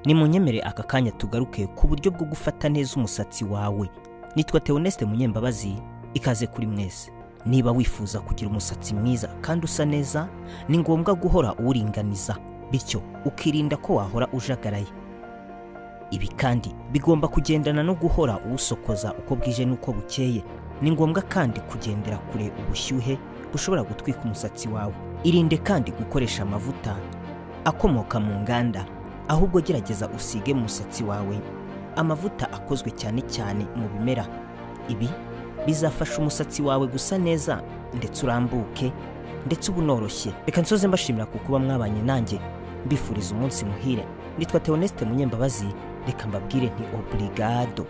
ni munyemere aka kanya tugaruke ku buryo bwo gufata neza umusatsi wawe nitwa Theoneste munyembabazi ikaze kuri mwese niba wifuza kugira umusatsi mwiza kandi usa neza ni ngombwa guhora uwuringaniza bityo ukirinda ko wahora ujagaraye ibi kandi bigomba kugendana no guhora uwusokoza uko bwije n'uko bukeye ni ngombwa kandi kugendera kure ubushyuhe bushobora gutwika umusatsi wawe irinde kandi gukoresha amavuta akomoka mu nganda ahubwo gerageza usige mu musatsi wawe amavuta akozwe cyane cyane mu bimera ibi bizafasha umusatsi wawe gusa neza ndetse urambuke ndetse uba unoroshye reka nsoze mbashimira ku kuba mwabanye nanjye mbifuriza umunsi muhire nitwa Theoneste munyembabazi reka mbabwire nti oburigado